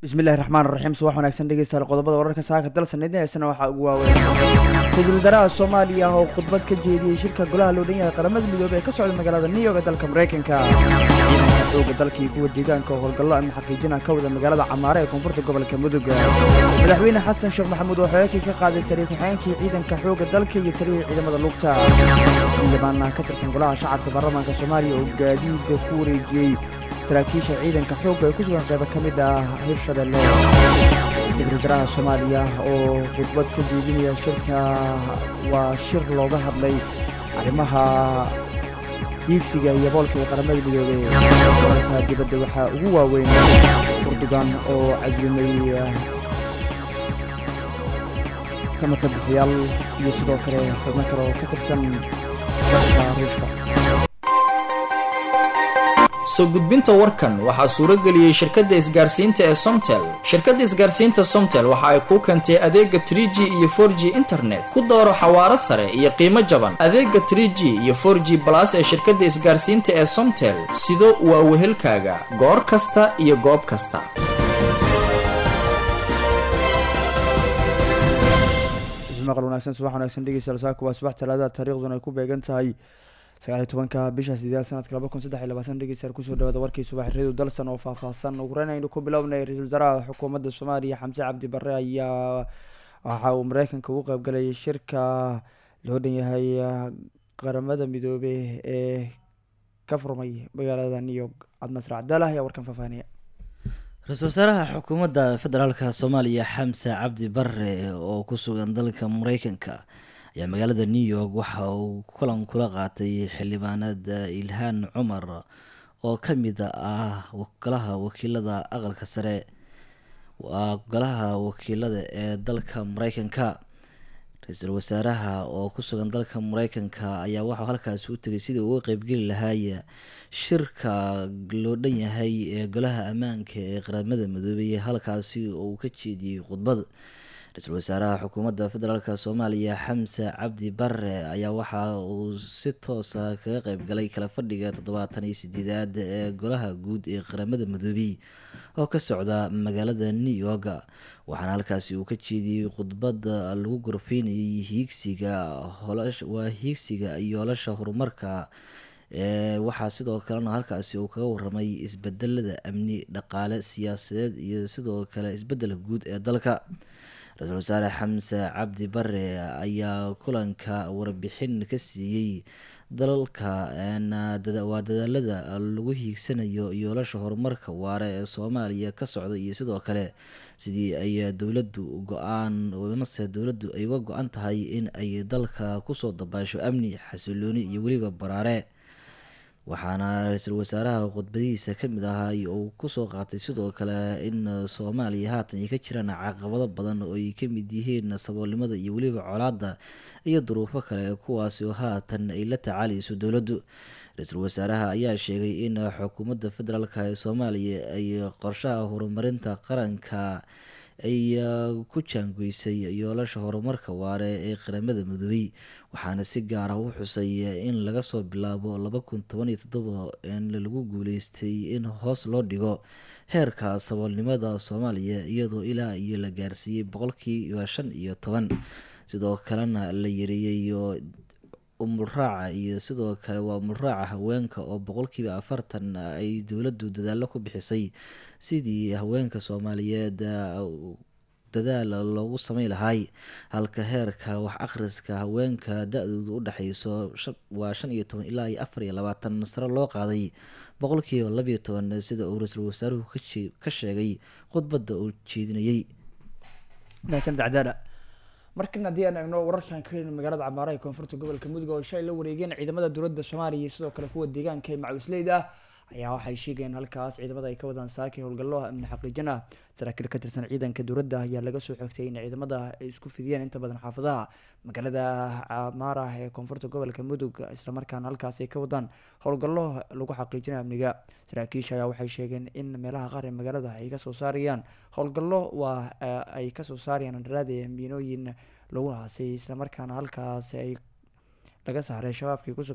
bismillahi raxmaan raxiim subax wanaagsan dhegeystayaal qodobada wararka saaka dalsan idin haysana waxaa ugu waaweyn ra-iisul wasaaraha soomaaliya oo khudbad ka jeediyey shirka golaha loo dhan yahay qaramada midoobey ee ka socda magaalada new york ee dalka maraykanka ciidanka xooga dalka iyo kuwa deegaanka oo howlgallo ama xaqiijina ka wada magaalada camaare ee koonfurta gobolka mudug madaxweyne xasan sheekh maxamuud oo xeekii ka qaaday sariir ku-xigeenkii ciidanka xooga dalka iyo sarihii ciidamada lugta xildhibaana ka tirsan golaha shacabka baarlamaanka soomaaliya oo gaadiida ku wareejiyey saraakiisha ciidanka xoogga ee ku sugan qaybo ka mid ah hirshabelle ra-iisul wasaaraha soomaaliya oo khudbad ka jeedinaya shirka waa shir looga hadlay arrimaha hiigsiga iyo boolka ee qaramada midoobey wararka dibadda waxaa ugu waaweyn urdugan oo cazumay samata bixiyaal iyo sidoo kale xubno kale oo ka tirsan dalka ruushka soo gudbinta warkan waxaa suuro geliyey shirkadda isgaarsiinta ee somtel shirkadda isgaarsiinta somtel waxa ay kuu keentay adeega trie g iyo for g internet ku dooro xawaaro sare iyo qiimo jaban adeega trie g iyo for g balas ee shirkadda isgaarsiinta ee somtel sido waa wehelkaaga goor kasta iyo goob kasta maqal wanaagsan subax wanaagsan dhegeystayaal saaka waa subax talaada taariikhduna ay ku beegan tahay sagaaliy tobanka bisha sideed sanadka laba kun saddex iyo labaatan dhegeystayaal kusoo dhawaada warkii subax reedu dalsan oo faahfaahsan ugu horeyn aynu ku bilownay ra-iisul wasaaraha xukuumadda soomaaliya xamse cabdi barre ayaa waxa uu mareykanka ugu qeybgalayay shirka loo dhan yahay qaramada midoobey ee ka furmay magaalada new york cabdinasir cabdalah ayaa warkan faahfaahiniya ra-iisul wasaaraha xukuumadda federaalka soomaaliya xamse cabdi bare oo ku sugan dalka mareykanka ayaa magaalada new york waxa uu kulan kula qaatay xildhibaanada ilhaan cumar oo ka mid ah golaha wakiilada aqalka sare waa golaha wakiilada ee dalka mareykanka ra-iisul wasaaraha oo ku sugan dalka mareykanka ayaa waxau halkaasi u tegay sidii uga qeybgeli lahaay shirka loo dhan yahay ee golaha ammaanka ee qaramada midoobey halkaasi oo uu ka jeediyey khudbad ra-iisul wasaaraha xukuumadda federaalk soomaaliya xamse cabdi bare ayaa waxa uu si toosa kaga qeybgalay kala fadhiga toddobaatan iyo sideedaad ee golaha guud ee qaramada midoobey oo ka socda magaalada new york waxaana halkaasi uu ka jeediyey khudbada lagu gorfeynayay hiigsiga waa hiigsiga yoolasha horumarka ee waxaa sidoo kalena halkaasi uu kaga waramay isbedelada amni dhaqaale siyaasadeed iyo sidoo kale isbedelka guud ee dalka ra-iisul wasaare xamse cabdi bare ayaa kulanka warbixin ka siiyey dalalka waa dadaalada lagu hiigsanayo yoolasha horumarka waare ee soomaaliya ka socda iyo sidoo kale sidii ay dowladu go-aan mase dowladdu ay uga go-an tahay in ay dalka kusoo dabaasho amni xasilooni iyo weliba baraare waxaana ra-iisul wasaaraha khudbadihiisa kamid ahaa uu kusoo qaatay sidoo kale in soomaaliya haatan ay ka jiraan caqabado badan oo ay kamid yihiin saboolnimada iyo weliba colaada iyo duruufo kale kuwaasi oo haatan ay la tacaalayso dowladdu ra-iisul wasaaraha ayaa sheegay in xukuumadda federaalk ee soomaaliya ay qorshaha horumarinta qaranka ay ku jaangoysay yoolasha horumarka waare ee qaramada midoobey waxaana si gaar ah u xusay in laga soo bilaabo laba kun toban iyo toddoba in lagu guuleystay in hoos loo dhigo heerka saboolnimada soomaaliya iyadoo ilaa iyo la gaarsiiyey boqolkiiba shan iyo toban sidoo kalena la yareeyey umulraaca iyo sidoo kale waa umulraaca haweenka oo boqolkiiba afartan ay dowladdu dadaalo ku bixisay sidii haweenka soomaaliyeed dadaal loogu sameyn lahay halka heerka wax akhriska haweenka da-doodu u dhexeyso waa shan iyo toban ilaa iyo afar iyo labaatan sare loo qaaday boqolkiiba labiyo toban sida uu ra-iisul wasaaruhu ka sheegay khudbadda uu jeedinayey markan haddii aan eegno wararkan ka helin magaalada camaara ee koonfurta gobolka mudug oo shalay la wareegeen ciidamada dowladda soomaaliya iyo sidoo kale kuwa deegaanka ee macawisleyda ayaa waxay sheegayeen halkaas ciidamada ay ka wadaan saakay howlgallo amni xaqiijin ah saraakiil ka tirsan ciidanka dowladda ayaa laga soo xogtay in ciidamada ay isku fidiyeen inta badan xaafadaha magaalada camaara ee koonfurta gobolka mudug islamarkaana halkaas ay ka wadaan howlgallo lagu xaqiijinayo amniga saraakiisha ayaa waxay sheegeen in meelaha qaar ee magaalada ay kasoo saarayaan howlgallo waa ay kasoo saarayaan andharaada miinooyin lagu haasay islamarkaana halkaas ay laga saaray shabaabkii ku sugnaa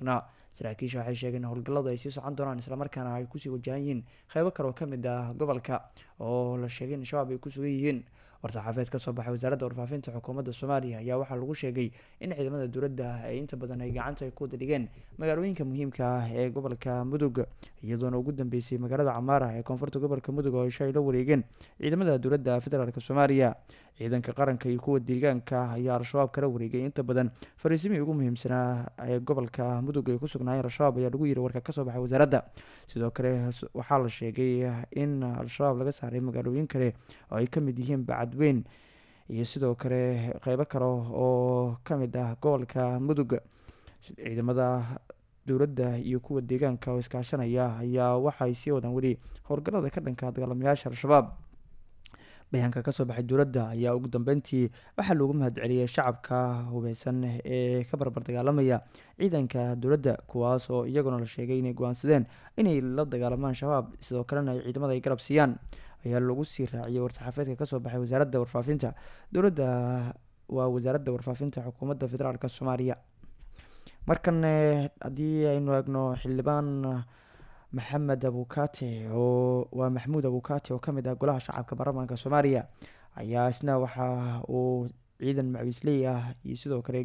saraakiisha waxay sheegeen in howlgalladu ay sii socon doonaan islamarkaana ay kusii wajahan yihiin qeybo kale oo kamid ah gobolka oo la sheegay in shabaab ay ku sugan yihiin war-saxaafeed ka soo baxay wasaaradda warfaafinta xukuumadda soomaaliya ayaa waxaa lagu sheegay in ciidamada dowladda ay inta badan ay gacanta ay ku wada dhigeen magaalooyinka muhiimka ah ee gobolka mudug iyadoona ugu dambeysay magaalada camaara ee koonfurta gobolka mudug oo isha ay la wareegeen ciidamada dowladda federaalk soomaaliya ciidanka qaranka iyo kuwa deegaanka ayaa al-shabaab kala wareegay inta badan fariisimihii ugu muhiimsanaa ee gobolka mudug ay ku sugnaayeen al-shabaab ayaa lagu yiri warka kasoo baxay wasaaradda sidoo kale waxaa la sheegay in al-shabaab laga saaray magaalooyin kale oo ay kamid yihiin bacadweyn iyo sidoo kale qeybo kale oo kamid ah gobolka mudug ciidamada dowladda iyo kuwa deegaanka oo iskaashanaya ayaa waxay sii wadaan weli howlgallada ka dhanka dagaalamayaasha al-shabaab bayaanka kasoo baxay dowladda ayaa ugu dambeyntii waxaa loogu mahadceliyay shacabka hubeysan ee ka barbar dagaalamaya ciidanka dowladda kuwaas oo iyaguna la sheegay inay go-aansadeen inay la dagaalamaan shabaab sidoo kalena ay ciidamada ay garab siiyaan ayaa lagu sii raaciyay war-saxaafeedka kasoo baxay wasaaradda warfaafinta dowladda waa wasaaradda warfaafinta xukuumadda federaalk soomaaliya markan haddii aynu eegno xildhibaan maxamed abukate oo waa maxamuud abukate oo kamid ah golaha shacabka baarlamaanka soomaaliya ayaa isna waxa uu ciidan macawiisley ah iyo sidoo kale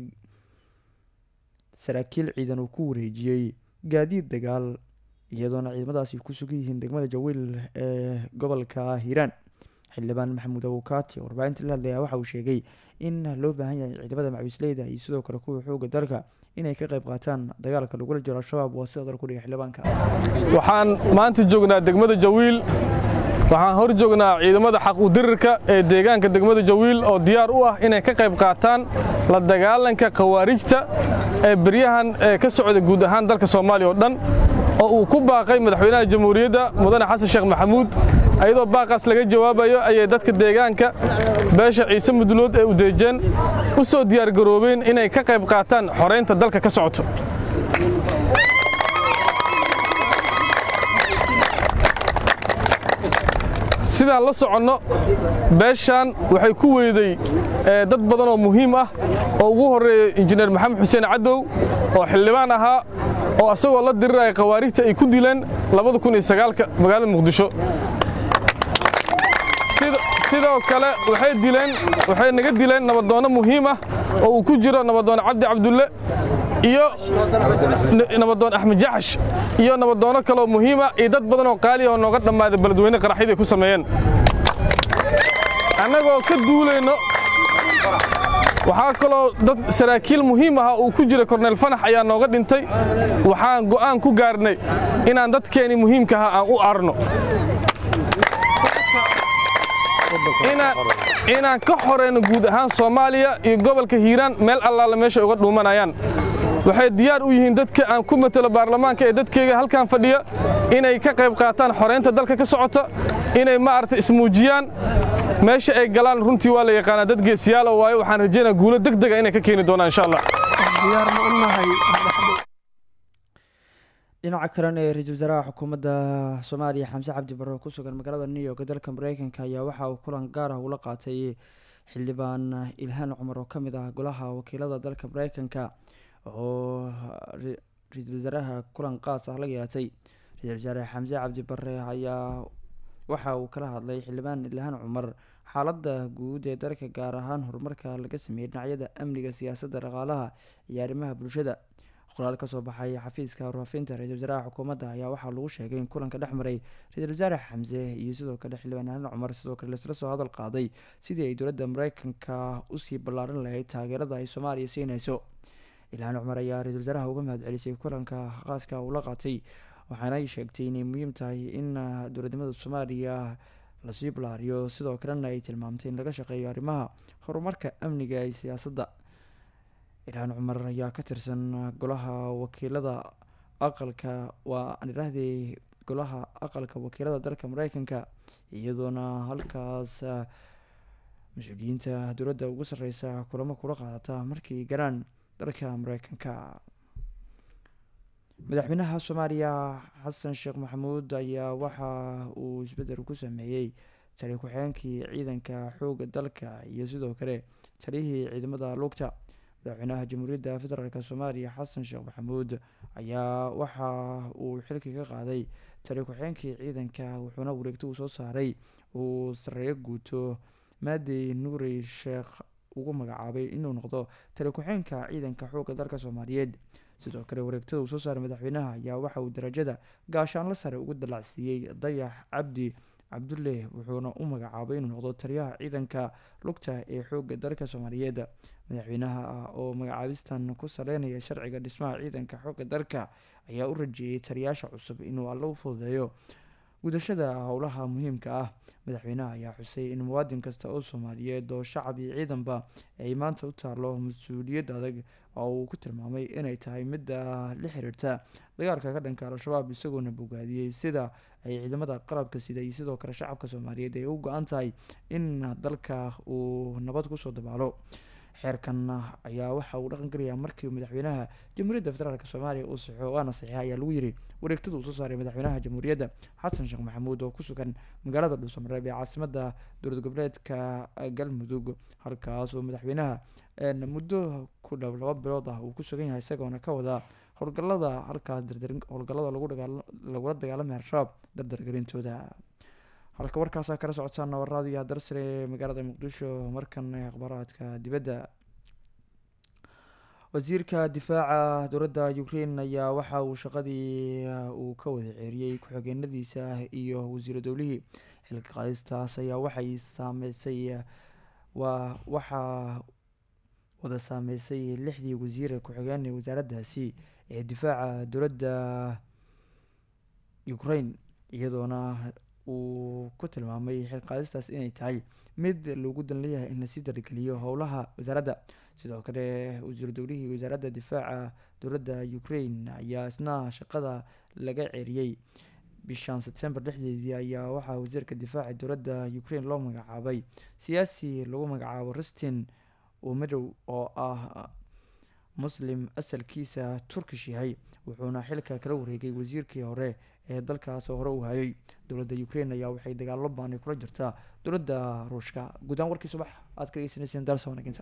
saraakiil ciidan uu ku wareejiyey gaadiid dagaal iyadoona ciidamadaasi ku sugan yihiin degmada jawiil ee gobolka hiiraan xildhibaan maxamuud abukate warbaahinta la hadlaya waxa uu sheegay in loo baahan yahay ciidamada macawiisleyda iyo sidoo kale kuwa xooga dalka inay ka qayb qaataan dagaalka lagula jiro al-shabaab waa sida dal ku dhigay xildhibaanka waxaan maanta joognaa degmada jawiil waxaan hor joognaa ciidamada xaq udirirka ee deegaanka degmada jawiil oo diyaar u ah inay ka qayb qaataan la dagaalanka khawaarijta ee beryahan ee ka socda guud ahaan dalka soomaaliya oo dhan oo uu ku baaqay madaxweynaha jamhuuriyadda mudane xasan sheekh maxamuud ayadoo baaqaas laga jawaabayo ayay dadka deegaanka beesha ciise mudulood ee udeejeen u soo diyaargaroobeen inay ka qayb qaataan xoraynta dalka ka socoto sidaan la soconno beeshaan waxay ku weyday dad badan oo muhiim ah oo ugu horreeya injineer maxamed xuseen cadow oo xildhibaan ahaa oo asagoo la diriraya khawaarijta ay ku dileen magaalada muqdisho sidoo kale waxay dileen waxay naga dileen nabadoonno muhiim ah oo uu ku jiro nabadoon cabdi cabdulle iyo nabadoon axmed jaxash iyo nabadoonno kaleoo muhiima iyo dad badan oo qaaliya oo nooga dhammaaday beledweyne qaraxyada ay ku sameeyeen annagoo ka duulayno waxaa kaloo dad saraakiil muhiim aha uu ku jira korneyl fanax ayaa nooga dhintay waxaan go'aan ku gaarnay inaan dadkeenii muhiimka ahaa aan u arno inaan ka xoreyno guud ahaan soomaaliya iyo gobolka hiiraan meel allaala meeshay uga dhuumanayaan waxay diyaar u yihiin dadka aan ku matelo baarlamaanka ee dadkeyga halkan fadhiya inay ka qayb qaataan xoreynta dalka ka socota inay maaragtay ismuujiyaan meesha ay galaan runtii waa la yaqaanaa dad geesiyaala waayo waxaan rajaynaa guulo deg dega inay ka keeni doonaan insha allah dhinaca kalena ee ra-iisul wasaaraha xukuumadda soomaaliya xamse cabdi barre oo ku sugan magaalada new york dalka mareykanka ayaa waxa uu kulan gaar ah ula qaatay xildhibaan ilhaan cumar oo ka mid ah golaha wakiilada dalka mareykanka oo ra-iisul wasaaraha kulan qaas ah la yeelatay ra-iisul wasaare xamse cabdi barre ayaa waxa uu kala hadlay xildhibaan ilhaan cumar xaaladda guud ee dalka gaar ahaan horumarka laga sameeyey dhinacyada amniga siyaasadda dhaqaalaha iyo arrimaha bulshada qoraal kasoo baxay xafiiska warfaafinta ra-isul wasaaraha xukuumadda ayaa waxaa lagu sheegay in kulanka dhex maray ra-isul wasaare xamse iyo sidoo kale xildhibaan ilhaan cumar sidoo kale laisla soo hadal qaaday sidii ay dowladda mareykanka usii ballaaran lahayd taageerada ay soomaaliya siinayso ilhaan cumar ayaa ra-isul wasaaraha uga mahad celisay kulanka khaaska uu la qaatay waxaana ay sheegtay inay muhiim tahay in dowladnimada soomaaliya lasii ballaariyo sidoo kalena ay tilmaamtay in laga shaqeeyo arrimaha horumarka amniga iyo siyaasadda ilhaan cumar ayaa ka tirsan golaha wakiilada aqalka waa aan idhaahdee golaha aqalka wakiilada dalka mareykanka iyadoona halkaas mas-uuliyiinta dowladda ugu sarreysa kulamo kula qaadata markii garaan dalka mareykanka madaxweynaha soomaaliya xasan sheekh maxamuud ayaa waxa uu isbeddel ku sameeyey tali ku-xigeenkii ciidanka xoogga dalka iyo sidoo kale taliyihii ciidamada lugta madaxweynaha jamhuuriyadda federaalk soomaaliya xasan sheekh maxamuud ayaa waxa uu xilkii ka qaaday tali ku-xeenkii ciidanka wuxuuna wareegto uu soo saaray uu sareeyo guuto maadi nuuri sheekh ugu magacaabay inuu noqdo tali ku-xeenka ciidanka xoogga dalka soomaaliyeed sidoo kale wareegtada uu soo saaray madaxweynaha ayaa waxa uu darajada gaashaanla sare ugu dalacsiiyey dayax cabdi cabdulle wuxuuna u magacaabay inuu noqdo taliyaha ciidanka lugta ee xoogga dalka soomaaliyeed madaxweynaha ah oo magacaabistan ku saleynaya sharciga dhismaha ciidanka xoogga dalka ayaa u rajeeyay taliyaasha cusub inuu alla u fududeeyo gudashada howlaha muhiimka ah madaxweynaha ayaa xusay in muwaadin kasta oo soomaaliyeed oo shacab iyo ciidanba ay maanta u taalo mas-uuliyad adag oo uu ku tilmaamay inay tahay midda la xiriirta dagaalka ka dhanka al-shabaab isagoona bogaadiyey sida ay ciidamada qalabka sida iyo sidoo kale shacabka soomaaliyeed ay u go-an tahay in dalka uu nabad kusoo dabaalo xeerkan ayaa waxa uu dhaqan gelayaa markii madaxweynaha jamhuuriyadda federaalk soomaaliya uu saxo waana saxiixa ayaa lagu yiri wareegtada uu soo saaray madaxweynaha jamhuuriyadda xasan sheekh maxamuud oo ku sugan magaalada dhuusamareeb ee caasimada dowlad goboleedka galmudug halkaas oo madaxweynaha muddo ku dhow laba bilood ah uu ku sugan yahay isagoona ka wada howlgalada halkaas howlgalada lagula dagaalamay al-shabaab dardargelintooda halka warkaasaa kala socotaan waradiya darsare magaalada muqdisho markan akhbaaraadka dibadda wasiirka difaaca dowladda ukraine ayaa waxa uu shaqadii uu ka wada ceeriyey ku-xigeenadiisa iyo wasiiro dowlihii xilka qaadistaas ayaa waxay saameysay waa waxaa wada saameysay lixdii wasiire ku-xigeen wasaaraddaasi ee difaaca dowladda ukraine iyadoona uu ku tilmaamay xilqaadistaas inay tahay mid loogu dan leeyahay in lasii dargeliyo howlaha wasaaradda sidoo kale wasiiru dowlihii wasaaradda difaaca dowladda ukraine ayaa isna shaqada laga ceeriyey bishan sebtembar dhexdeedii ayaa waxaa wasiirka difaaca dowladda ukraine loo magacaabay siyaasi lagu magacaabo rustin umadow oo ah muslim asalkiisa turkish yahay wuxuuna xilka kala wareegay wasiirkii hore ee dalkaas hore u hayay dowladda ukraine ayaa waxay dagaalo baanay kula jirtaa dowladda ruushka guudaan warkii subax aad ka dhegeysaneyseen dalsa wanaaginta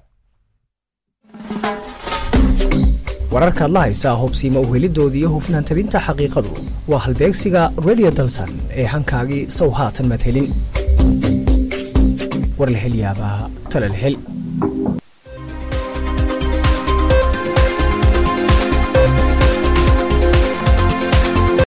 wararkaad la haysaa hobsiima uhelidooda iyo hufnaan tabinta xaqiiqadu waa halbeegsiga radio dalsan ee hankaagii sow haatan madhelin war la hel yaabaa tala la hel